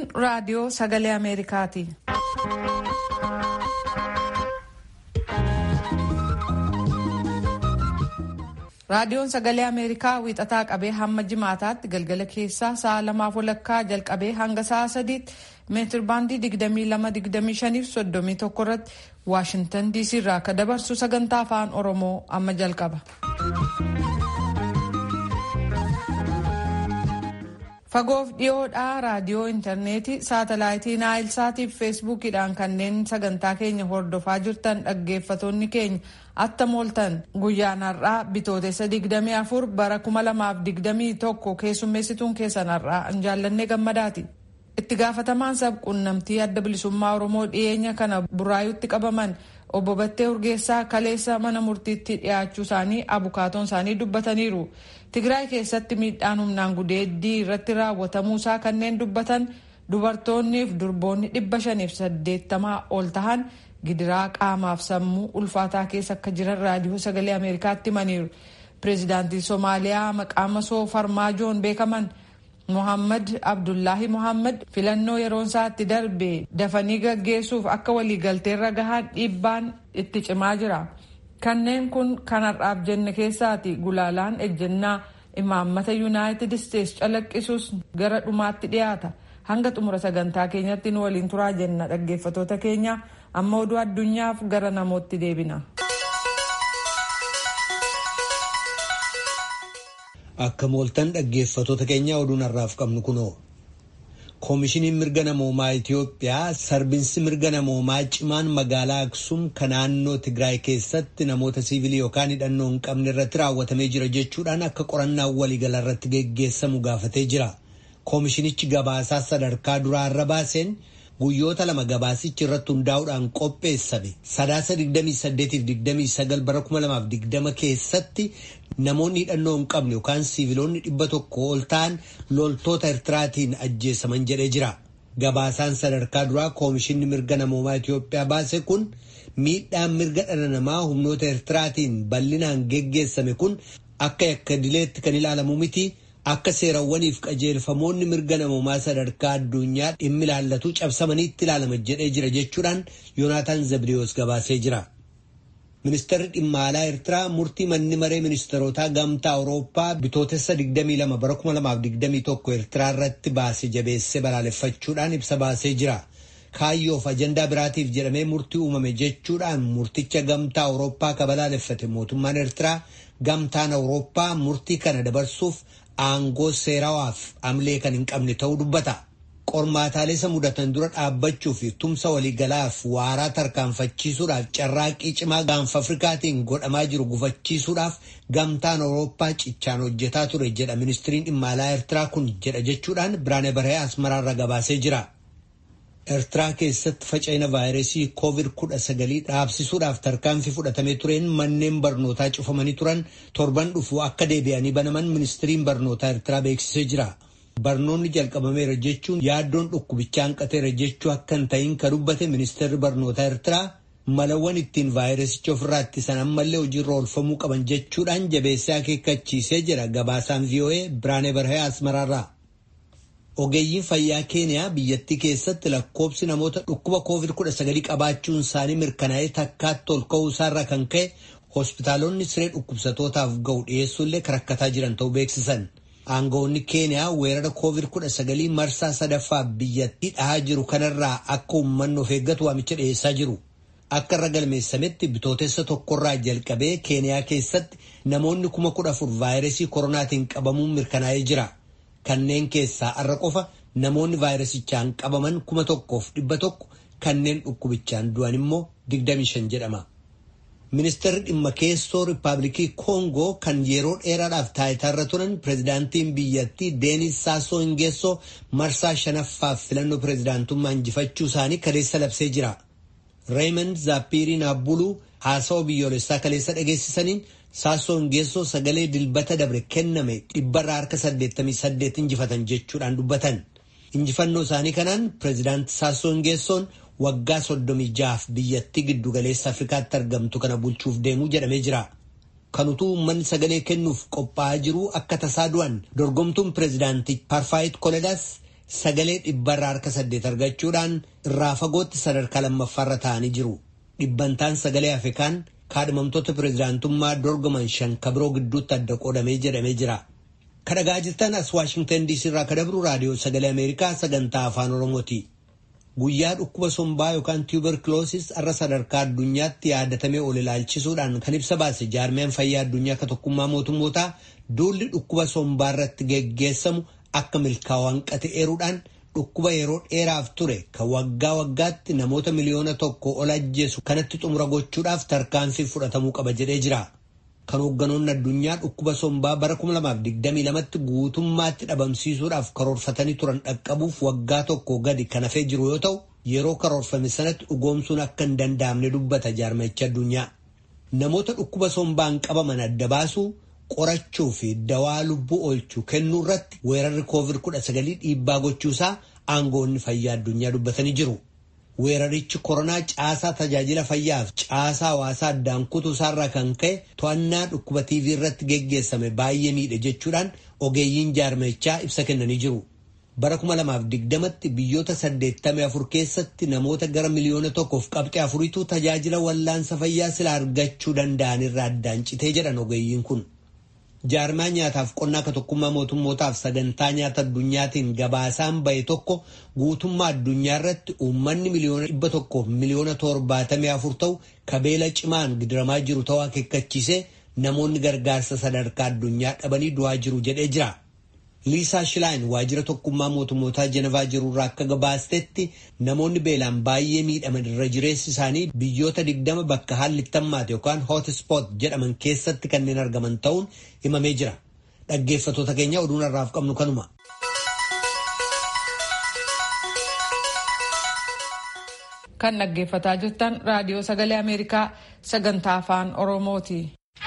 raadiyoo sagalee Ameerikaati. Raadiyoon sagalee Ameerikaa wiixataa qabee hamma jimaataatti galgala keessaa sa'a lamaaf walakkaa jalqabee hanga sa'a sadiitti meetir baandii 22-25 fi 31 irratti Waashintan DC irraa akka dabarsu sagantaa afaan Oromoo amma jalqaba. Fagoof dhiyoodhaa raadiyoo intarneetii saatalaayitii naayilsaatii fi feesbuukiidhaan kanneen sagantaa keenya hordofaa jirtan dhaggeeffatoonni keenya attam ooltan guyyaan har'aa bitootessa 24 bara 2021 keessummeessituun keessan har'aa hin jaallannee gammadaati. Itti gaafatamaan sabquunnamtii adda bilisummaa Oromoo dhiyeenya kana buraayuutti qabaman obbo Battee Urgeessaa kaleessa mana murtiitti dhiyaachuu isaanii abukaatoon isaanii dubbataniiru. Tigraay keessatti miidhaan humnaan gudeeddii irratti raawwatamuusaa kanneen dubbatan dubartoonnii fi durboonni dhibba shaniif saddeettamaa ol tahan gidiraa qaamaaf sammuu ulfaataa keessa akka jiran raadiyoo sagalee Ameerikaatti himaniiru. Pireezidaantiin Somaaliyaa maqaa masoo farmaajoon beekaman Mohammad Abdullaahi Mohammad filannoo yeroon isaatti darbe dafanii gaggeessuuf akka waliigalteerra gahaan dhiibbaan itti cimaa jira. Kanneen kun kan har'aaf jenne keessaati gulaalaan ejjennaa imaammata yuunaayitid isteetsi calaqqisuus gara dhumaatti dhiyaata. Hanga xumura sagantaa keenyatti nu waliin turaa jenna dhaggeeffatoota keenya amma oduu addunyaaf gara namootti deebina. Akka mooltan dhaggeeffatoota keenya oduun har'aaf qabnu kunoo. Koomishiniin mirga namoomaa Itiyoophiyaa sarbinsi mirga namoomaa cimaan magaalaa Aksum kan naannoo Tigraay keessatti namoota siivilii yookaan hidhannoo hin qabne irratti raawwatamee jira jechuudhaan akka qorannaan waliigala irratti geggeessamu gaafatee jira. Koomishinichi gabaasaa sadarkaa duraa irra baaseen guyyoota lama gabaasichi irratti hundaa'uudhaan qopheessame sadaasa 28-29 bara 2020 keessatti namoonni hidhannoo hin qabne yookaan siiviloonni dhibba tokko ol ta'an loltoota Eertiraatiin ajjeesaman jedhee jira. Gabaasaan sadarkaa duraa koomishinni mirga namoomaa Itiyoophiyaa baase kun miidhaan mirga dhala namaa humnoota Eertiraatiin bal'inaan geggeessame kun akka yakka dileetti kan ilaalamu miti. Akka seerawwaniif qajeelfamoonni mirga namoomaa sadarkaa addunyaa dhimmi ilaallatu cabsamaniitti ilaalama jedhee jira jechuudhaan Yoonaataan Zabdiyoos gabaasee jira. Ministeerri dhimma alaa Eertiraa murtii manni maree ministeerotaa gamtaa Awurooppaa bitootessa 22 bara 2021 Eertiraa irratti baase jabeessee balaaleffachuudhaan ibsa baasee jira. Kaayyoof ajandaa biraatiif jedhamee murtii uumame jechuudhaan murticha gamtaa Awurooppaa ka balaaleffate mootummaan Eertiraa gamtaan Awurooppaa murtii kana dabarsuuf aangoo seerawaaf amlee kan hin qabne ta'uu dubbata. Qormaataalee isa mudatan dura dhaabbachuu fi tumsa waliigalaaf waaraa tarkaanfachiisuudhaaf carraaqqii cimaa gaanfa Afrikaatiin godhamaa jiru gufachiisuudhaaf gamtaan Awurooppaa cichaan hojjetaa ture jedha ministiriin dhimma alaa Eertiraa kun jedha jechuudhaan Biraane Barhee Asmaraarra gabaasee jira. Eertiraa keessatti faca'ina vaayirasii COVID-19 dhaabsisuudhaaf tarkaanfii fudhatamee tureen manneen barnootaa cufamanii turan torban dhufu akka deebi'anii banaman ministiriin barnootaa Eertiraa beeksisee jira. Barnoonni jalqabameera jechuun yaaddoon dhukkubichaa hanqateera jechuu akka hin ta'in kan dubbate ministeerri barnootaa Eertiraa malawwan ittiin vaayirasicha ofirraa ittisan ammallee hojiirra oolfamuu qaban jechuudhaan jabeessee akeekkachiisee jira gabaasaan VOA Biraane Barhee Asmaraarraa. Ogeeyyiin fayyaa Keeniyaa biyyattii keessatti lakkoobsi namoota dhukkuba COVID-19 qabaachuun isaanii mirkanaa'ee takkaatti ol ka'uu isaarraa kan ka'e hospitaalonni siree dhukkubsatootaaf ga'u dhiyeessuullee rakkataa jiran ta'uu beeksisan. Aangawoonni Keeniyaa weerara COVID-19 marsaa sadaffaa biyyattii dhahaa jiru kanarraa akka uummanni of eeggatu waamicha dhiyeessaa jiru. Akka irra galmeessametti bitootessa tokkorraa jalqabee Keeniyaa keessatti namoonni kuma kudha afur vaayirasii koronaatiin qabamuun mirkanaa'ee jira. Kanneen keessaa har'a qofa namoonni vaayirasichaan qabaman kuma tokkoof dhibba tokko kanneen dhukkubichaan du'an immoo 25 jedhama. Ministeerri dhimma keessoo Rippaabilikii Koongoo kan yeroo dheeraadhaaf taayitaarra turan pireezidaantiin biyyattii Deenis Saasoo Ingeessoo marsaa shanaffaaf filannoo pireezidaantummaa injifachuu isaanii kaleessa labsee jira. Raymond Zaappiiriin Abbuluu haasawaa biyyoolessaa kaleessa dhageessisaniin Saasoo Ingeessoo sagalee dilbata dabre kenname dhibbarraa harka 88 injifatan jechuudhaan dubbatan. Injifannoo isaanii kanaan pireezidaanti Saasoo Ingeessoon waggaa 36f biyyattii giddugaleessa Afrikaatti argamtu kana bulchuuf deemuu jedhamee jira. Kan utuu uummanni sagalee kennuuf qophaa'aa jiru akka tasaa du'an dorgomtuun pireezidaantii Parfaayit Koledaas sagalee dhibbarraa harka saddeet argachuudhaan irraa fagootti sadarkaa lammaffaarra ta'anii jiru. Dhibbantaan sagalee hafe kaan kaadhimamtoota pireezidaantummaa dorgoman shan kabiroo gidduutti adda qoodamee jedhamee jira. Kadhagaa jirtan as Waashingtan DC irraa kadabru raadiyoo sagalee Ameerikaa sagantaa afaan Oromooti. Guyyaa dhukkuba sombaa yookaan tuberculoosis irra sadarkaa addunyaatti yaadatamee ol ilaalchisuudhaan kan ibsa baase jaarmiyaan fayyaa addunyaa akka tokkummaa mootummootaa duulli dhukkuba sombaa irratti geggeessamu akka milkaa'u hanqate eeruudhaan dhukkuba yeroo dheeraaf ture kan waggaa waggaatti namoota miliyoona tokko ol ajjeesu kanatti xumura gochuudhaaf tarkaanfii fudhatamuu qaba jedhee jira. Kan hoogganoonni addunyaa dhukkuba sombaa bara 2022tti guutummaatti dhabamsiisuudhaaf karoorfatanii turan dhaqqabuuf waggaa tokko gadi kan hafee jiru yoo ta'u yeroo karoorfame sanatti dhugoomsuun akka hin danda'amne dubbata jaarmichi addunyaa. Namoota dhukkuba sombaan qabaman adda baasuu qorachuu fi dawaa lubbuu oolchuu kennuu irratti weerarri covid-19 dhiibbaa gochuusaa aangoonni fayyaa addunyaa dubbatanii jiru. Weerarichi koronaa caasaa tajaajila fayyaaf caasaa hawaasaa addaan kutuu isaarraa kan ka'e to'annaa dhukkuba TV irratti geggeessame baay'ee miidhe jechuudhaan ogeeyyiin jaarmichaa ibsa kennanii jiru. Bara 2020tti biyyoota 84 keessatti namoota gara miliyoona tokkoof qabxee afuriitu tajaajila wallaansa fayyaa sila argachuu danda'an irraa addaan citee jedhan ogeeyyiin kun. jaarmaa nyaataaf qonnaa akka tokkummaa mootummootaaf sagantaa nyaata addunyaatiin gabaasaan bahe tokko guutummaa addunyaa irratti uummanni miliyoona dhibba tokkoof miliyoona torbaatamii afur ta'u kabeela cimaan gidiramaa jiru ta'uu akeekkachiisee namoonni gargaarsa sadarkaa addunyaa dhabanii du'aa jiru jedhee jira. Liisaa Shilaayin waajjira tokkummaa mootummootaa Jenevaa jirurraa akka gabaastetti namoonni beelaan baay'ee miidhaman irra jireessi isaanii biyyoota digdama bakka haalli tammaate yookaan hootispoot jedhaman keessatti kanneen argaman ta'uun himamee jira. Dhaggeeffattoota keenya oduun har'aaf qabnu kanuma. Kan dhaggeeffataa jirtan raadiyoo sagalee Ameerikaa sagantaa afaan Oromooti.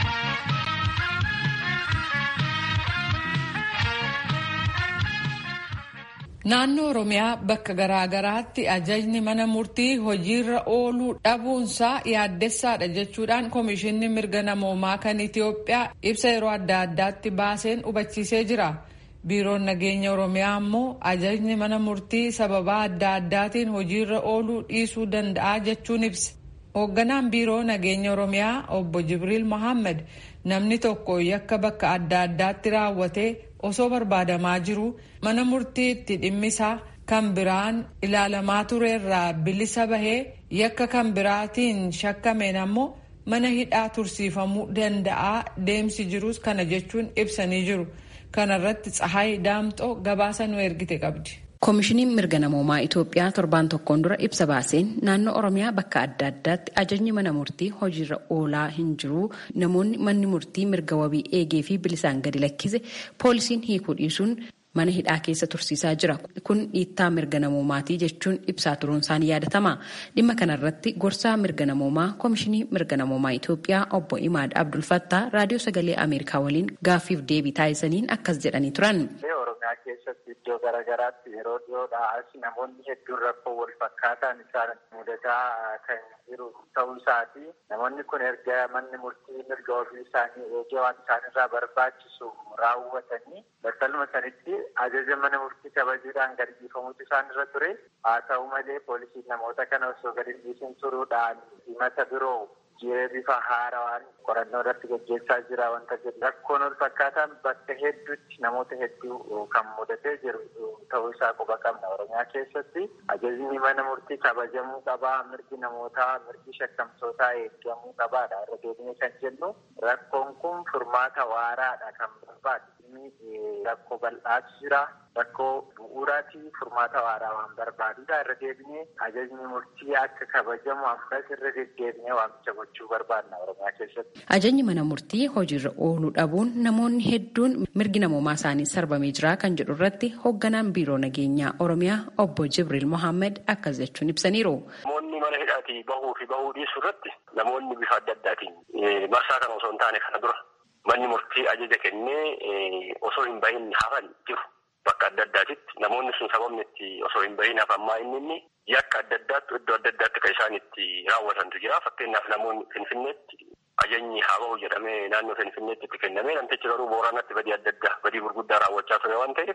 Naannoo Oromiyaa bakka garaa garaatti ajajni mana murtii hojiirra ooluu dhabuunsaa yaaddessaadha jechuudhaan Komishinni Mirga Namoomaa kan Itoophiyaa ibsa yeroo adda addaatti baaseen hubachiisee jira. Biiroon Nageenya Oromiyaa immoo ajajni mana murtii sababaa adda addaatiin hojiirra ooluu dhiisuu danda'a jechuun ibse. Hoogganaan Biiroo Nageenya Oromiyaa obbo Jibriil Mohaammed namni tokko yakka bakka adda addaatti raawwatee osoo barbaadamaa jiru mana murtiitti dhimmisaa kan biraan ilaalamaa turerraa bilisa bahee yakka kan biraatiin shakkameen ammoo mana hidhaa tursiifamuu danda'a deemsi jirus kana jechuun ibsanii jiru. Kana irratti Tsahaay Daamxoo gabaasa nu ergite qabdi. koomishiniin mirga namoomaa Itoophiyaa torbaan tokkoon dura ibsa baaseen naannoo Oromiyaa bakka adda addaatti ajajni mana murtii hojiirra oolaa hin jiru namoonni manni murtii mirga wabii eegee fi bilisaan gadi lakkise poolisiin hiikuu dhiisuun mana hidhaa keessa tursiisaa jira kun dhiittaa mirga namoomaatii jechuun ibsaa turuun isaanii yaadatama dhimma kanarratti gorsaa mirga namoomaa koomishinii mirga namoomaa Itoophiyaa obbo Imaad Abdulfattaa raadiyoo sagalee Ameerikaa waliin gaaffiif deebii taasisaniin akkas jedhanii turan. keessatti iddoo garaagaraatti yeroo dhiyoodhaas namoonni hedduun rakkoo wal fakkaataan isaan mudataa kan jiru ta'uu isaati. Namoonni kun erga manni murtii mirga ofii isaanii eegee waan isaan irraa barbaachisu raawwatanii battaluma sanitti ajaja mana murtii kabajuudhaan gadi dhiifamutu isaan irra ture. Haa ta'u malee poolisiin namoota kana osoo gadi dhiisin turuudhaan himata biroo jiree bifa haarawaan qorannoo irratti gaggeessaa jira wanta jedhu rakkoon wal fakkaataan bakka hedduutti namoota hedduu kan mudatee jiru ta'uu isaa quba qabna oromiyaa keessatti ajajni mana murtii kabajamuu qabaa mirgi namootaa mirgi shakkamtootaa eegamuu qabaadha irra deebinee kan jennu rakkoon kun furmaata waaraadha kan barbaadu rakkoo bal'aatu jira rakkoo bu'uuraatii furmaata waaraa waan barbaadudha irra deebinee ajajni murtii akka kabajamu ammas irra deddeebinee waamicha gochuu barbaadna oromiyaa keessatti. Ajajni mana murtii hojiirra ooluu dhabuun namoonni hedduun mirgi namoomaa isaanii sarbamee jira kan jedhu irratti hoogganaan biiroo nageenyaa oromiyaa obbo Jibriil Mohaammed akkas jechuun ibsaniiru. Namoonni mana hidhaatii bahuu fi bahuu dhiisuu irratti namoonni bifa adda addaatiin marsaa kana osoo hin taane kana dura manni murtii ajaja kennee osoo hin bahin hafan jiru. Bakka adda addaatitti namoonni sun sababni itti osoo hin bahin hafan maa inni inni yakka adda addaatti iddoo adda addaatti kan isaan itti raawwatantu jira. Fakkeenyaaf namoonni Finfinneetti ajajni haa bahu jedhamee naannoo Finfinneetti itti kennamee namtichi garuu Booranatti badii adda addaa badii gurguddaa raawwachaa ture waan ta'eef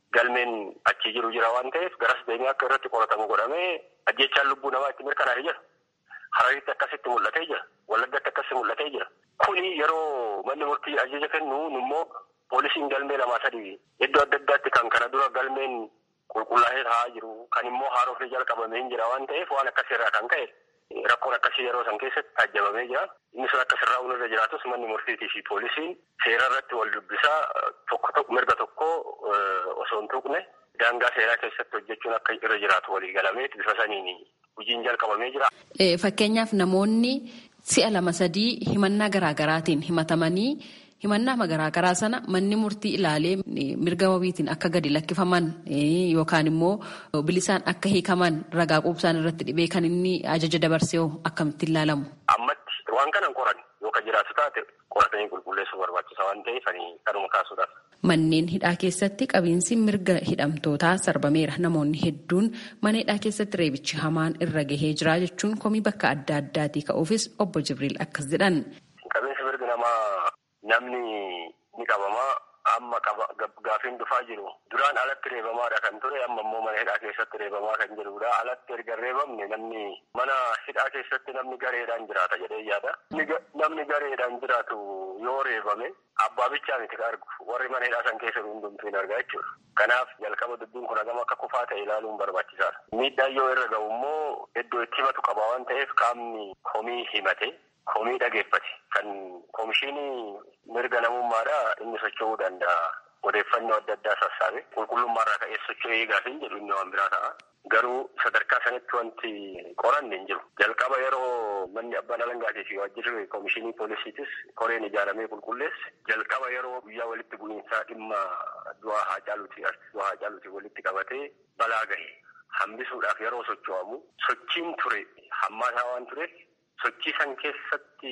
galmeen achi jiru jira waan ta'eef garas deemee akka irratti qoratamu godhamee ajjechaan lubbuu namaa itti mirkanaa'ee jira. Hararitti akkasitti mul'atee jira. Wallaggatti akkasitti mul'atee jira. Kuni yeroo manni murtii ajaja kennu immoo poolisiin galmee lamaa sadii iddoo adda addaatti kan kana dura galmeen qulqullaa'ee taa'aa jiru kan immoo haarofee jalqabamee jira waan ta'eef waan akkasirraa kan ka'e rakkoon akkasii yeroo san keessatti taajjabamee jira. Inni sun akka sirraa irra jiraatus manni murtiitii fi poolisiin seera irratti wal dubbisaa tokko mirga tokko osoo hin tuqne daangaa seeraa keessatti hojjechuun akka irra jiraatu walii galamee bifa saniin hojiin jalqabamee jira. Fakkeenyaaf namoonni si'a lama sadii himannaa garaagaraatiin himatamanii himannaa garaagaraa sana manni murtii ilaalee mirga wabiitiin akka gadi lakkifaman yookaan immoo bilisaan akka hiikaman ragaa quubsaan irratti dhibee kan inni ajaja dabarsee akkamitti ilaalamu. Ammatti waan kanan qoran yookaan jiraatu taate qoratanii qulqulleessuu barbaachisa waan ta'eef kanuma kaasuudhaaf. Manneen hidhaa keessatti qabiinsi mirga hidhamtootaa sarbameera. Namoonni hedduun mana hidhaa keessatti reebichi hamaan irra gahee jira jechuun komii bakka adda addaatii ka'uufis obbo Jibriil akkas jedhan. Qabiinsi mirga namaa namni ni qabamaa amma gaafiin dhufaa jiru duraan alatti reebamaadha kan ture amma immoo mana hidhaa keessatti reebamaa kan jirudha alatti erga reebamne namni mana hidhaa keessatti namni gareedhaan jiraata jedhee yaada namni gareedhaan jiraatu yoo reebame abbaa bichaa miti argu warri mana hidhaa san keessa hundumtuu hin argaa jechuudha kanaaf jalqaba dubbiin kun hagam akka kufaa ta'e ilaaluun barbaachisaadha miidhaan yoo irra ga'u immoo iddoo itti himatu qaba waan ta'eef qaamni komii himate komii dhageeffate kan komishinii mirga namummaadha inni socho'uu danda'a. Odeeffannoo adda addaa sassaabe qulqullummaarraa ka'ee socho'ee gaafiin jedhu inni waan biraa ta'a. Garuu sadarkaa sanitti wanti qoranne hin jiru. Jalqaba yeroo manni abbaan alangaatii fi waajjirri komishinii poolisiitis koreen ijaaramee qulqulleesse jalqaba yeroo guyyaa walitti bu'iinsaa dhimma du'aa haa caaluuti du'aa haa caaluuti walitti qabatee balaa gahe hambisuudhaaf yeroo socho'amu sochiin ture hammaataa waan tureef sochii san keessatti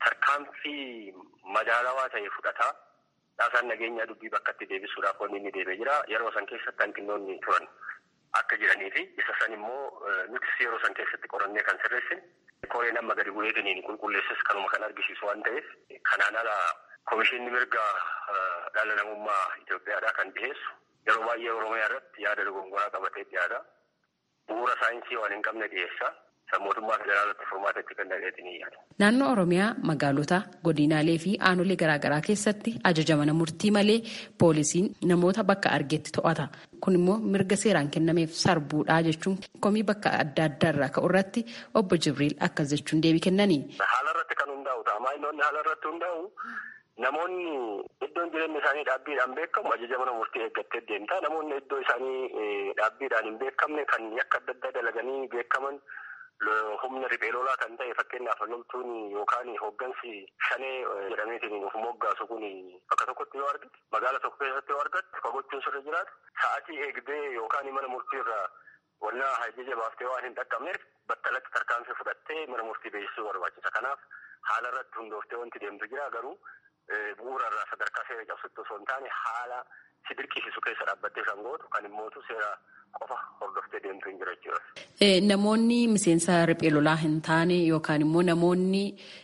tarkaanfii madaalawaa ta'e fudhataa dhaasaan nageenyaa dubbii bakkatti deebisuudhaaf wanni inni deemee jira yeroo san keessatti hanqinoonni turan akka jiranii fi isa san immoo nutis yeroo san keessatti qorannee kan sirreessine koreen amma gadi bu'eetiniin qulqulleessis kanuma kan argisiisu waan ta'eef kanaan ala komishinni mirga dhala namummaa Itoophiyaadhaa kan dhiheessu yeroo baay'ee Oromiyaa irratti yaada dogongoraa qabatee dhiyaata. Bu'uura saayinsii waan hin qabne dhiyeessa. Mootummaa federaalatti furmaata itti kennameetiin yaada. Naannoo Oromiyaa magaalota godinaalee fi aanolee garaagaraa keessatti ajaja mana murtii malee poolisiin namoota bakka argetti to'ata. Kun immoo mirga seeraan kennameef sarbuudhaa jechuun komii bakka adda addaa irraa ka'u irratti obbo Jibriil akkas jechuun deebii kennanii. Haala irratti kan hundaa'u ta'a. Maayinoonni haala irratti hundaa'u namoonni iddoon jireenya isaanii dhaabbiidhaan beekamu ajaja mana murtii eeggattee deemta. Namoonni iddoo isaanii dhaabbiidhaan hin beekamne kan yakka adda addaa dalaganii beekaman. humna riphee lolaa kan ta'e fakkeenyaaf loltuun yookaan hooggansi shanee jedhameetiin of moggaasu kun bakka tokkotti yoo argate magaala tokko keessatti yoo argatte fagochuun sirra jiraatu sa'aatii eegdee yookaan mana murtii irraa wannaa ajaja baaftee waan hin dhaqqabneef battalatti tarkaanfii fudhattee mana murtii beeksisuu barbaachisa. Kanaaf haala irratti hundooftee wanti deemtu jira garuu bu'uura irraa sadarkaa seera cabsutti osoo hin taane haala si dirqisiisu keessa dhaabbattee kan gootu kan immootu seera qofa hordoftee deemtu hin jira jechuudha. Namoonni miseensa riphee lolaa hin taane yookaan immoo namoonni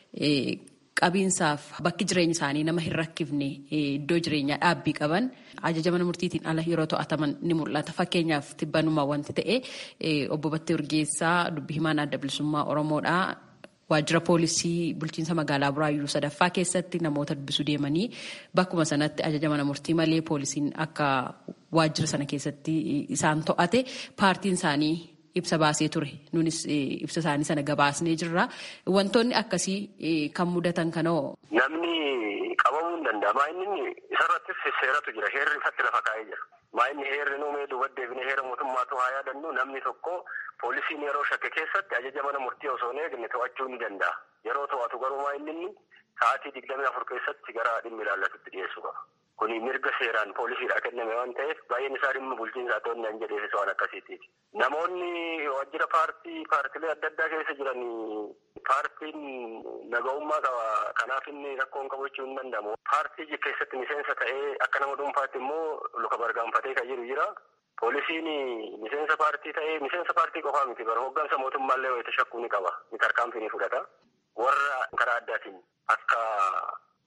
qabiinsaaf bakki jireenya isaanii nama hin rakkifne iddoo jireenyaa dhaabbii qaban ajaja mana murtiitiin ala yeroo to'ataman ni mul'ata. Fakkeenyaaf tibbanuma wanti ta'e obbo Battee Urgeessaa dubbii himaan adda bilisummaa Oromoodhaa. Waajjira poolisii bulchiinsa magaalaa Buraayyuu sadaffaa keessatti namoota dubbisuu deemanii bakkuma sanatti ajaja mana murtii malee poolisiin akka waajjira sana keessatti isaan to'ate paartiin isaanii ibsa baasee ture. Nunis ibsa isaanii sana gabaasnee jirra. Wantoonni akkasii kan mudatan kanoo. Namni qabamuu hin danda'a. Maayinni isarrattis seeratu jira. Heerri ifatti lafa kaa'ee jira. Maayinni heerri nuumee duuba deebinee heera mootummaatu haa yaadannu namni tokko poolisiin yeroo shakke keessatti ajaja mana murtii osoo hin eegne to'achuu ni danda'a. Yeroo to'atu garuu maayinni sa'aatii digdamii afur keessatti gara dhimmi ilaallatutti dhiyeessuu qaba. Kuni mirga seeraan poolisiidhaa kenname waan ta'eef baay'een isaa dhimma bulchiinsaa to'annaa hin jedheefis waan akkasiitiiti. Namoonni waajjira paartii paartilee adda addaa keessa jiran paartiin naga'ummaa qaba. Kanaaf inni rakkoon qabachuu hin danda'amu. Paartii keessatti miseensa ta'ee akka nama dhuunfaatti immoo luka bargaanfatee kan jiru jira. Poolisiin miseensa paartii ta'ee miseensa paartii qofaa miti bara hooggansa mootummaallee wayita shakkuu ni qaba. Ni tarkaanfii ni fudhata. Warra karaa addaatiin akka mirgi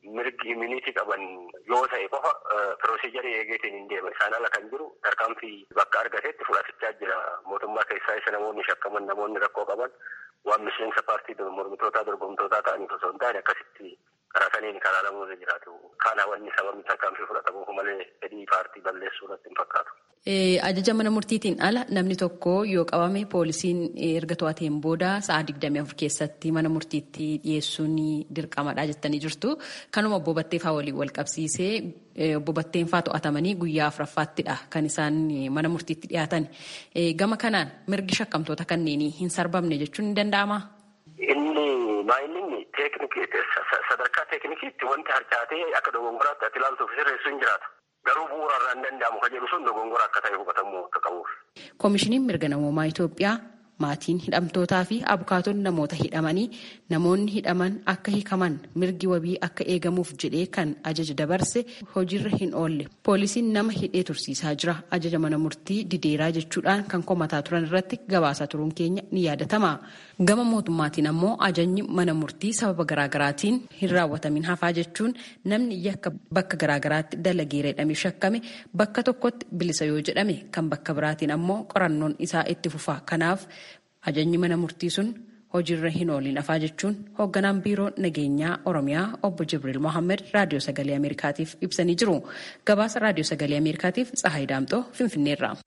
immuniitii qaban yoo ta'e qofa pirooseejarii eegeetiin hin deema. Isaan ala kan jiru tarkaanfii bakka argatetti fudhachaa jira. Mootummaa keessaa isa namoonni shakkaman namoonni rakkoo qaban waan miseensa paartii mormitootaa dorgomtootaa ta'aniif osoo hin taane akkasitti karaa saniin karaa lamuun jiraatu. Kana wanni sababni tarkaanfii fudhatamuuf malee fedhii paartii balleessuu irratti hin fakkaatu. Ajaja mana murtiitiin ala namni tokko yoo qabame poolisiin erga to'ateen booda sa'a digdamii afur keessatti mana murtiitti dhiyeessuun dirqamadha jettanii jirtu. Kanuma obbo Batteefaa waliin wal qabsiisee obbo Batteenfaa to'atamanii guyyaa afuraffaattidha kan isaan mana murtiitti dhiyaatan. Gama kanaan mirgi shakkamtoota kanneenii hin sarbamne jechuun ni danda'amaa? Inni maayilli sadarkaa teeknikiitti wanti harcaatee akka dogongoraatti ati ilaaltuuf sirreessu hin jiraata. Garuu bu'uurarraa hin danda'amu kan jedhu sun dogongora akka ta'e hubatamuu akka qabuuf. Koomishiniin mirga namoomaa Itoophiyaa maatiin hidhamtootaa fi abukaatonni namoota hidhamanii namoonni hidhaman akka hiikaman mirgi wabii akka eegamuuf jedhee kan ajaja dabarse hojiirra hin oolle. Poolisiin nama hidhee tursiisaa jira. Ajaja mana murtii dideeraa jechuudhaan kan komataa turan irratti gabaasaa turuun keenya ni yaadatama. Gama mootummaatiin ammoo ajajni mana murtii sababa garaagaraatiin hin raawwatamin hafaa jechuun namni yakka bakka garaagaraatti dalageera jedhamee shakkame bakka tokkotti bilisa yoo jedhame kan bakka biraatiin ammoo qorannoon isaa itti fufa. Kanaaf ajajni mana murtii sun hojiirra hin ooliin hafaa jechuun hoogganaan biiroo nageenyaa Oromiyaa obbo Jibriil Mohammed raadiyoo sagalee Ameerikaatiif ibsanii jiru. Gabaasa raadiyoo sagalee Ameerikaatiif Tsahaay Daamxoo Finfinneerra.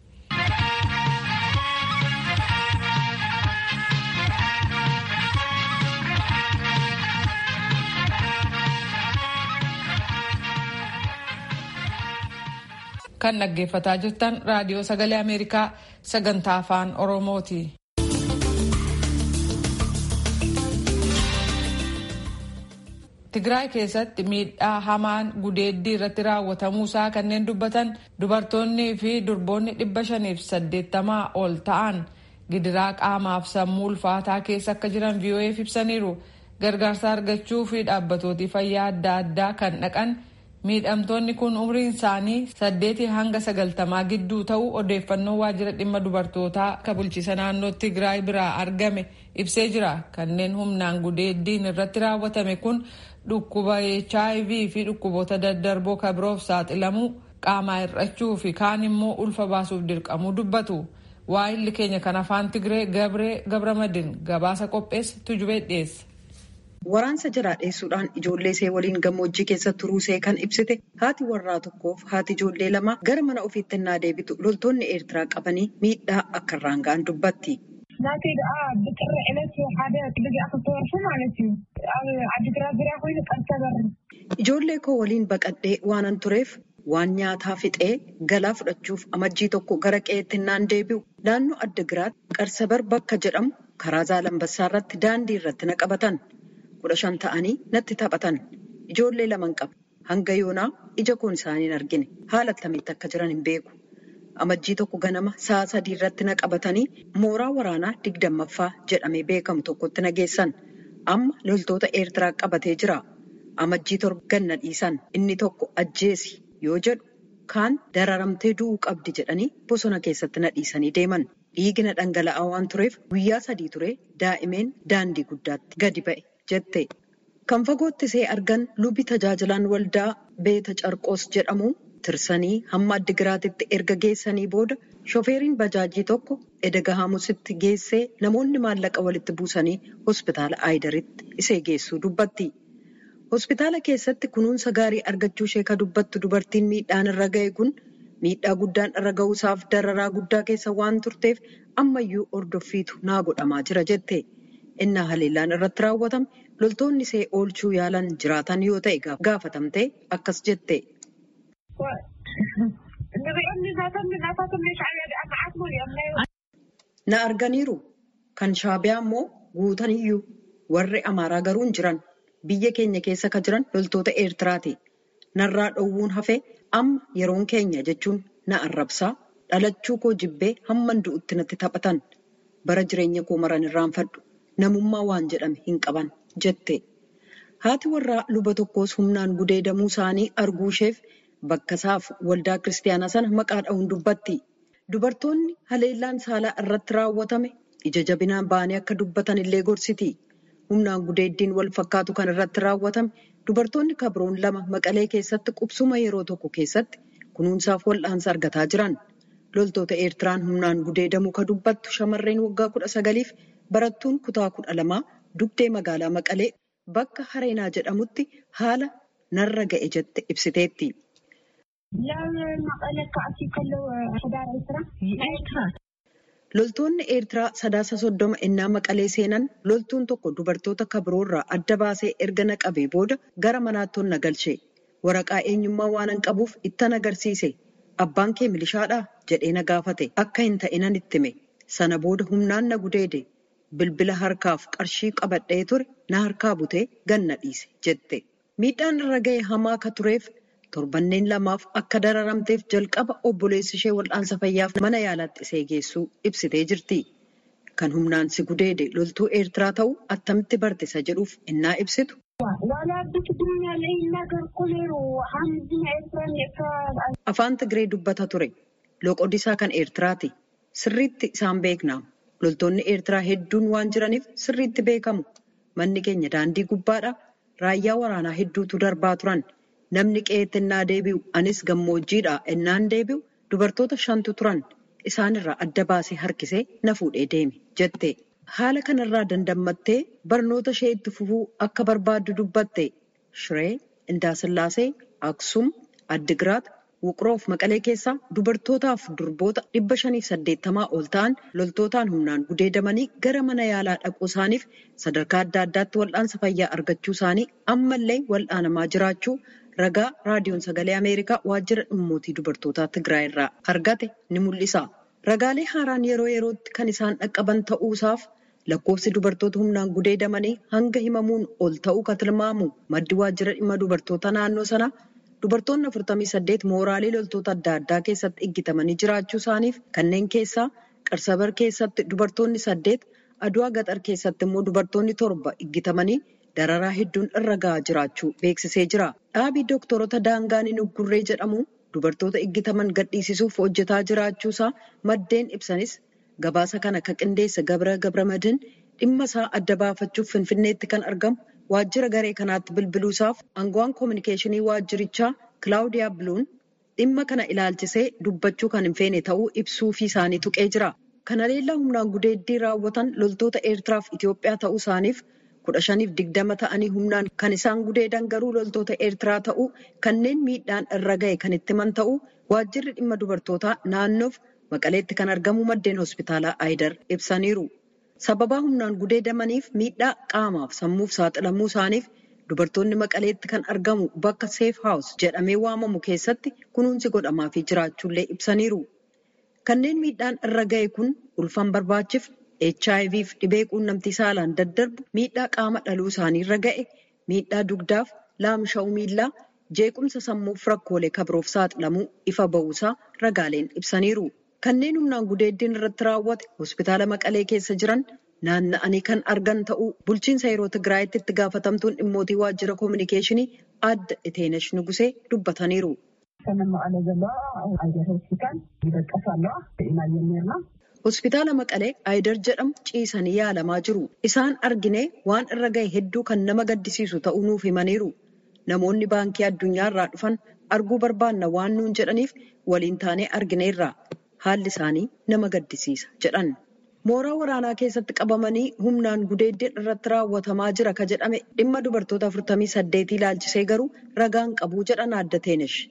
kan dhaggeeffataa jirtan raadiyoo sagalee ameerikaa sagantaa afaan oromooti. Tigraay keessatti miidhaa hamaan gudeeddii irratti raawwatamuusaa kanneen dubbatan dubartoonnii fi durboonni dhibba shaniif saddeettamaa ol ta'an gidiraa qaamaaf sammuu ulfaataa keessa akka jiran VOA'f ibsaniiru. Gargaarsa argachuu fi dhaabbatooti fayyaa adda addaa kan dhaqan miidhamtoonni kun umriin isaanii saddeetii hanga sagaltamaa gidduu ta'uu odeeffannoo waajjira dhimma dubartootaa kan bulchiisa naannoo Tigraay biraa argame ibsee jira. Kanneen humnaan gudeeddiin irratti raawwatame kun dhukkuba HIV fi dhukkuboota daddarboo kan biroof saaxilamuu qaamaa hir'achuu fi kaan immoo ulfa baasuuf dirqamuu dubbatu. Waa'illi keenya kan afaan Tigree Gabree Gabramadin gabaasa qopheesse tujubee dhiyeesse. Waraansa jalaa dheessuudhaan ijoollee ishee waliin gammoojjii keessa turuu ishee kan ibsite haati warraa tokkoof haati ijoollee lama gara mana ofiitti innaa deebitu loltoonni Eertiraa qabanii miidhaa akka irraan ga'an dubbatti. ናተይ ደኣ ብጥሪ ዕለት ሓደ ክልጊዕ ክልተ ወርሒ ማለት እዩ ኣብ ዓዲግራት ዙርያ ኮይኑ ቀርሰበር Ijoollee koo waliin baqadhee waanan tureef waan nyaataa fixee galaa fudhachuuf amajjii tokko gara qe'eetti innaan deebi'u naannoo Adigiraat qarsabar bakka jedhamu karaa Zaalambassaa irratti daandii irratti na qabatan. kudha shan ta'anii natti taphatan ijoollee laman qaba hanga yoonaa ija koon isaanii hin argine haala akkamitti akka jiran hin beeku amajjii tokko ganama sa'a sadii irratti na qabatanii mooraa waraanaa digdammaffaa jedhamee beekamu tokkotti na geessan amma loltoota eertiraa qabatee jira amajjii torba ganna dhiisan inni tokko ajjeesi yoo jedhu kaan dararamtee du'uu qabdi jedhanii bosona keessatti na dhiisanii deeman dhiigina dhangala'aa waan tureef guyyaa sadii ture daa'imeen daandii guddaatti gadi ba'e. jette kan fagootti see argan lubi tajaajilaan waldaa beeta carqoos jedhamu tirsanii hamma addigiraatitti erga geessanii booda shofeeriin bajaajii tokko edega hamusitti geessee namoonni maallaqa walitti buusanii hospitaala aayidaritti isee geessuu dubbatti. hospitaala keessatti kunuunsa gaarii argachuu ishee ka dubbattu dubartiin miidhaan irra ga'e kun miidhaa guddaan irra ga'uusaaf dararaa guddaa keessa waan turteef ammayyuu ordoffiitu naa godhamaa jira jette. innaa haleellaan irratti raawwatame loltoonni ishee oolchuu yaalan jiraatan yoo ta'e gaafatamtee akkas jette. Na arganiiru kan shaabiyaa immoo guutaniyyuu warri amaaraa garuu hin jiran biyya keenya keessa ka jiran loltoota eertiraati. Narraa dhowwuun hafee amma yeroon keenya jechuun na arrabsaa dhalachuu koo jibbee hamman du'utti natti taphatan bara jireenya koo maran irraanfadhu. namummaa waan jedhame hin qaban jette haati warraa luba tokkos humnaan gudeedamuu isaanii arguu isheef bakka isaaf waldaa kiristaanaa sana maqaa dha'uun dubbatti dubartoonni haleellaan saalaa irratti raawwatame ija jabinaan ba'anii akka dubbatan illee gorsiti humnaan gudeeddiin wal fakkaatu kan irratti raawwatame dubartoonni kabroon lama maqalee keessatti qubsuma yeroo tokko keessatti kunuunsaaf wal'aansa argataa jiran. Loltoota Eertiraan humnaan gudeedamuu ka dubbattu shamarreen waggaa kudha sagaliif barattuun kutaa kudha lamaa dugdee magaalaa maqalee bakka Hareenaa jedhamutti haala narra ga'e jette ibsiteetti. Loltoonni Eertiraa sadaasa soddoma ennaa maqalee seenan loltuun tokko dubartoota kabroorraa adda baasee erga na qabee booda gara manaatti na galche. Waraqaa eenyummaa waan hin qabuuf ittan agarsiise. Abbaan kee milishaadhaa jedhee na gaafate. Akka hin ta'inan itti hime. Sana booda humnaan na gudeede. Bilbila harkaaf qarshii qabadhee ture na harkaa butee ganna dhiise jette. Miidhaan irra ga'e hamaa akka tureef torbanneen lamaaf akka dararamteef jalqaba obboleessi ishee wal'aansa fayyaaf mana yaalaatti isee geessuu ibsitee jirti. Kan humnaan si gudeede loltuu Eertiraa ta'uu attamitti bartisa jedhuuf innaa ibsitu. Afaan Tigree dubbata ture. Loqodisaa kan Eertiraati. Sirriitti isaan beekna. Loltoonni Eertiraa hedduun waan jiraniif sirriitti beekamu. Manni keenya daandii gubbaadha. Raayyaa waraanaa hedduutu darbaa turan. Namni qe'eetti ennaa deebi'u anis gammoojjiidha ennaan deebi'u dubartoota shantu turan. Isaanirraa adda baasee harkisee na fuudhee deeme jette. Haala kanarraa dandammattee barnoota ishee itti fufuu akka barbaaddu dubbatte. Shiree, Indaasillaasee, Aksum, Addigiraat, Wuqroof Maqalee keessaa dubartootaaf durboota dhibba shaniif saddeettamaa ol ta'an loltootaan humnaan gudeedamanii gara mana yaalaa dhaquu isaaniif sadarkaa adda addaatti wal'aansa fayyaa argachuu isaanii ammallee wal'aanamaa jiraachuu ragaa raadiyoon sagalee Ameerikaa waajjira dhimmootii dubartootaa Tigraay irraa argate ni mul'isa. Ragaalee haaraan yeroo yerootti kan isaan dhaqqaban ta'uusaaf lakkoofsi dubartoota humnaan gudeedamanii hanga himamuun ol ta'uu kan tilmaamu maddi waajjira dhimma dubartoota naannoo sanaa dubartoonni 48 mooraalee loltoota adda addaa keessatti iggitamanii jiraachuu isaaniif kanneen keessaa qarsabar keessatti dubartoonni saddeet aduwaa gaxar keessatti immoo dubartoonni torba iggitamanii dararaa hedduun irra gahaa jiraachuu beeksisee jira. Dhaabii dooktorota daangaan hin uggurree jedhamu dubartoota iggitaman gadhiisisuuf hojjetaa jiraachuusaa maddeen ibsanis gabaasa kana kan qindeesse Gabra Gabramadin dhimma isaa adda baafachuuf Finfinneetti kan argamu waajjira garee kanaatti bilbiluusaaf aangawaan koominikeeshinii waajjirichaa Kilaawudiyaa Biluun dhimma kana ilaalchisee dubbachuu kan hin feene ta'uu ibsuufii isaanii tuqee jira. Kana leellaa humnaan gudeeddii raawwatan loltoota Eertiraaf Itoophiyaa ta'uu isaaniif kudha shaniif digdama ta'anii humnaan kan isaan gudeedan garuu loltoota Eertiraa ta'uu kanneen miidhaan irra ga'e kan itti himan ta'uu waajjirri dhimma dubartootaa naannoof maqaleetti kan argamu maddeen hospitaalaa Aayidar ibsaniiru. Sababaa humnaan gudeedamaniif miidhaa qaamaaf sammuuf saaxilamuu isaaniif dubartoonni maqaleetti kan argamu bakka seef haawus jedhamee waamamu keessatti kunuunsi godhamaafii jiraachuullee ibsaniiru. Kanneen miidhaan irra ga'e kun ulfan barbaachiif HIV fi dhibee quunnamtii saalaan daddarbu miidhaa qaama dhaluu isaanii irra ga'e miidhaa dugdaaf laamsha'uu miillaa jeequmsa sammuuf rakkoolee kabroof saaxilamuu ifa ba'uusaa ragaaleen ibsaniiru. Kanneen humnaan gudeeddiin irratti raawwate hospitaala Maqalee keessa jiran naanna'anii kan argan ta'uu bulchiinsa yeroo Tigraayitti itti gaafatamtuun dhimmootii waajjira koominikeeshinii adda Iteenesh Nugusee dubbataniiru. Hospitaala Maqalee Aayidar jedhamu ciisanii yaalamaa jiru. Isaan arginee waan irra ga'e hedduu kan nama gaddisiisu ta'uu nuuf himaniiru. Namoonni baankii addunyaa irraa dhufan arguu barbaanna waan nuun jedhaniif waliin taanee argineerra. Haalli isaanii nama gaddisiisa jedhan. Mooraa waraanaa keessatti qabamanii humnaan gudeeddiin irratti raawwatamaa jira ka jedhame dhimma dubartoota 48 ilaalchisee garuu ragaan qabuu jedhan adda Teenesh.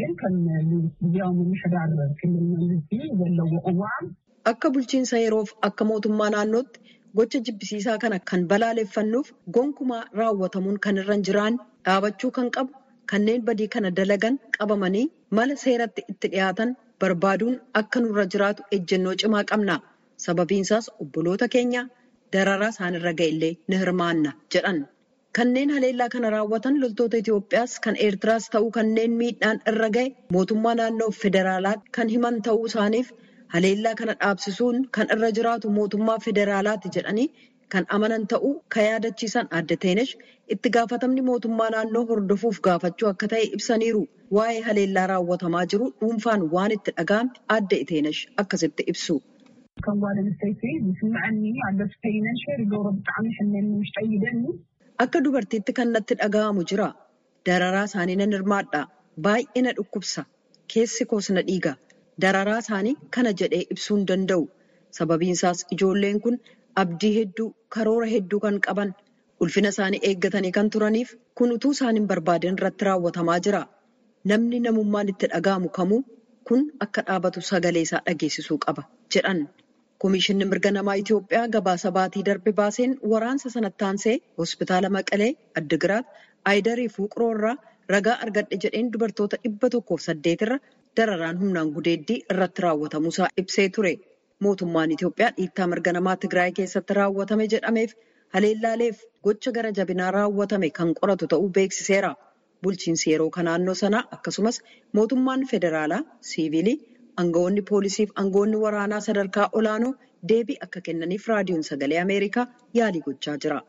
Akka bulchiinsa yeroof akka mootummaa naannootti gocha jibbisiisaa kana kan balaaleffannuuf gonkumaa raawwatamuun kan irra hin jiraan dhaabachuu kan qabu kanneen badii kana dalagan qabamanii mala seeratti itti dhiyaatan barbaaduun akka nurra jiraatu ejjennoo cimaa qabna. Sababiinsaas obboloota keenya dararaa isaanirra ga'e illee ni hirmaanna jedhan. Kanneen haleellaa kana raawwatan loltoota Itoophiyaas kan Eertiraas ta'uu kanneen miidhaan irra ga'e mootummaa naannoo federaalaa kan himan ta'uu isaaniif haleellaa kana dhaabsisuun kan irra jiraatu mootummaa federaalaati jedhanii kan amanan ta'uu ka yaadachiisan adda Teenesh itti gaafatamni mootummaa naannoo hordofuuf gaafachuu akka ta'e ibsaniiru. Waa'ee haleellaa raawwatamaa jiru dhuunfaan waan itti dhaga'ame adda Teenesh akkasitti ibsu. ከም ጓል ኣንስተይቲ ዝስምዐኒ ኣሎ ስፈይነን ሸር ይገብሮ ብጣዕሚ ሕመኒ ውሽጠ ይደኒ Akka dubartiitti kan natti dhaga'amu jira. Dararaa isaanii nan hirmaadha. Baay'ee na dhukkubsa. Keessi koos na dhiiga. Dararaa isaanii kana jedhee ibsuu hin danda'u. Sababiin isaas ijoolleen kun abdii hedduu, karoora hedduu kan qaban, ulfina isaanii eeggatanii kan turaniif kun utuu isaan hin barbaadin irratti raawwatamaa jira. Namni namummaan itti dhaga'amu kamuu kun akka dhaabatu sagalee isaa dhageessisuu qaba jedhan. Komishinni mirga namaa Itoophiyaa gabaasa baatii darbe baaseen waraansa sanatti aansee hospitaala Maqalee, Addigiraat, Ayidarii fi Wuqroo irraa ragaa argadhe jedheen dubartoota dhibba tokkoof saddeet irra dararaan humnaan gudeeddii irratti raawwatamuusaa ibsee ture. Mootummaan Itoophiyaa dhiittaa mirga namaa Tigraay keessatti raawwatame jedhameef haleellaaleef gocha gara jabinaa raawwatame kan qoratu ta'uu beeksiseera. Bulchiinsi yeroo kan naannoo sanaa akkasumas mootummaan federaalaa, siivilii, aangawoonni poolisiif aangawoonni waraanaa sadarkaa olaanoo deebii akka kennaniif raadiyoon sagalee Ameerikaa yaalii gochaa jira.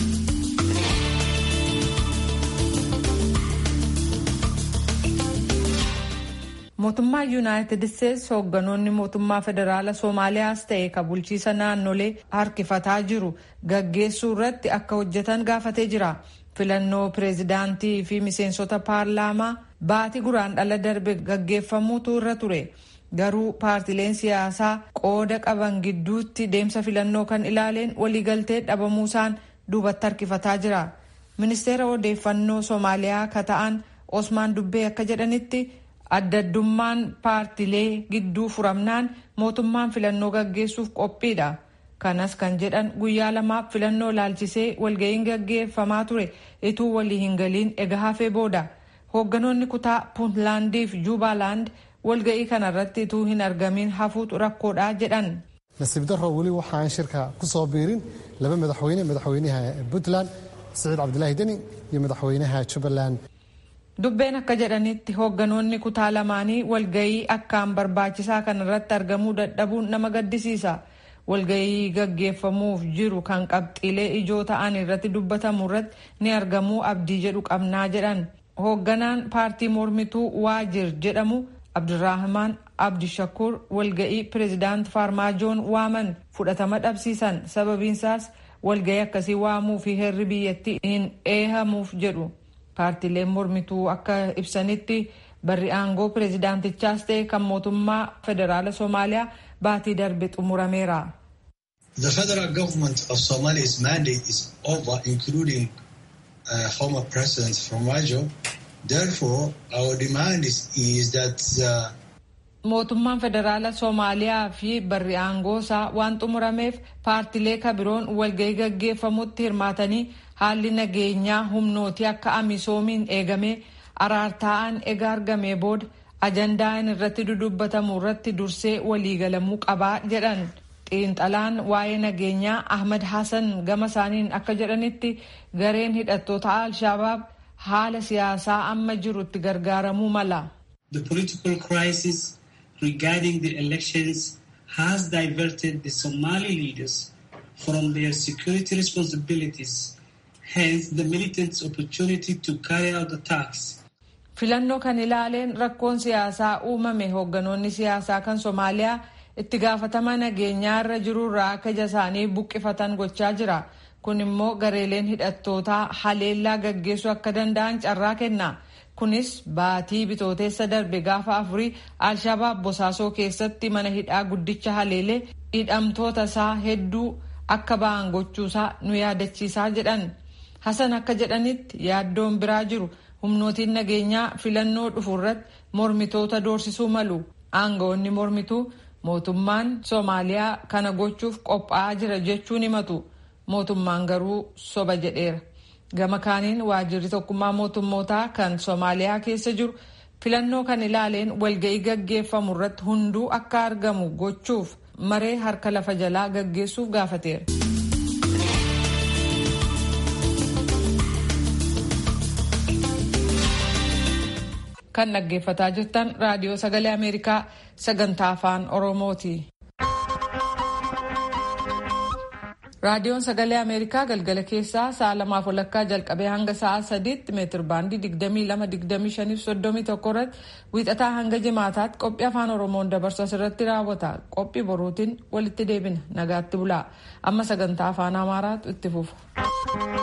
mootummaa yuunaayitid isteetsi hoogganoonni mootummaa federaala soomaaliyaas ta'e ka bulchiisa naannolee harkifataa jiru gaggeessuu irratti akka hojjetan gaafatee jira filannoo pireezidaantii fi miseensota paarlaamaa baatii guraandhala darbe gaggeeffamuutu irra ture garuu paartileen siyaasaa qooda qaban gidduutti deemsa filannoo kan ilaaleen waliigaltee dhabamuusaan duubatti harkifataa jira ministeera odeeffannoo soomaaliyaa ka ta'an osmaan dubbee akka jedhanitti. addaddummaan paartilee gidduu furamnaan mootummaan filannoo gaggeessuuf qophiidha kanas kan jedhan guyyaa lamaaf filannoo laalchisee walga'iin gaggeeffamaa ture ituu walii hin galiin ega hafee booda hoogganoonni kutaa puuntlaandii fi juubaaland walga'ii kanarratti ituu hin argamin hafuutu rakkoodha jedhan. nasiib darro weli waxaan shirka ku soo biirin laba madaxweyne madaxweynaha puntland siciid cabdilaahi deni iyo madaxweynaha jubbaland dubbeen akka jedhanitti hoogganoonni kutaa lamaanii walgayii akkaan barbaachisaa kan irratti argamuu dadhabuun nama gaddisiisa walgayii gaggeeffamuuf jiru kan qabxiilee ijoo ta'an irratti dubbatamu irratti ni argamuu abdii jedhu qabnaa jedhan hoogganaan paartii mormituu waajir jedhamu abdurrahmaan abdishakuur walga'ii pireezidaant faarmaajoon waaman fudhatama dhabsiisan sababiinsaas walga'ii akkasii waamuu fi heerri biyyattii hin eehamuuf jedhu. paartileen mormituu akka ibsanitti barri aangoo pireezidaantichaas ta'e kan mootummaa federaala soomaaliyaa baatii darbe xumurameera. The federal government of Somalia's mandate is over, including uh, former President Farmaajo. Therefore, our demand is, is that the mootummaan federaala soomaaliyaa fi barri aangoo isaa waan xumurameef paartilee kabiroon walgahii gaggeeffamutti hirmaatanii haalli nageenyaa humnootii akka amisoomiin eegamee araartaa'an ega argamee booda ajandaan irratti dudubbatamu irratti dursee waliigalamuu qabaa jedhan xiinxalaan waa'ee nageenyaa ahmad hasan gama isaaniin akka jedhanitti gareen hidhattoota alshabaab haala siyaasaa amma jirutti gargaaramuu mala. The political crisis regarding the elections has diverted the Somali leaders from their security responsibilities, hence the militants' opportunity to carry out attacks. Filannoo kan ilaaleen rakkoon siyaasaa uumame hoogganoonni siyaasaa kan Somaaliyaa itti gaafatama nageenyaa irra jirurraa akka ija isaanii buqqifatan gochaa jira. Kun immoo gareeleen hidhattootaa haleellaa gaggeessuu akka danda'an carraa kenna. kunis baatii bitooteessa darbe gaafa afurii alshabaab bosaasoo keessatti mana hidhaa guddicha haleelee hidhamtoota isaa hedduu akka ba'an gochuusaa nu yaadachiisaa jedhan hasan akka jedhanitti yaaddoon biraa jiru humnootiin nageenyaa filannoo dhufu irratti mormitoota doorsisuu malu aangawoonni mormituu mootummaan soomaaliyaa kana gochuuf qophaa'aa jira jechuun himatu mootummaan garuu soba jedheera. gama kaaniin waajirri tokkummaa mootummootaa kan soomaaliyaa keessa jiru filannoo kan ilaaleen walga'ii gaggeeffamu irratti hunduu akka argamu gochuuf maree harka lafa jalaa gaggeessuuf gaafateera. kan dhaggeeffataa jirtan raadiyoo sagalee ameerikaa sagantaa afaan oromooti. raadiyoon sagalee ameerikaa galgala keessaa sa'a lamaaf walakkaa jalqabee hanga sa'a sadiitti meetir baandii 22-25-31 irratti wiixataa hanga jimaataatti qophii afaan oromoon dabarsu asirratti raawwata qophii boruutiin walitti deebina nagaatti bulaa amma sagantaa afaan amaaraatu itti fufa.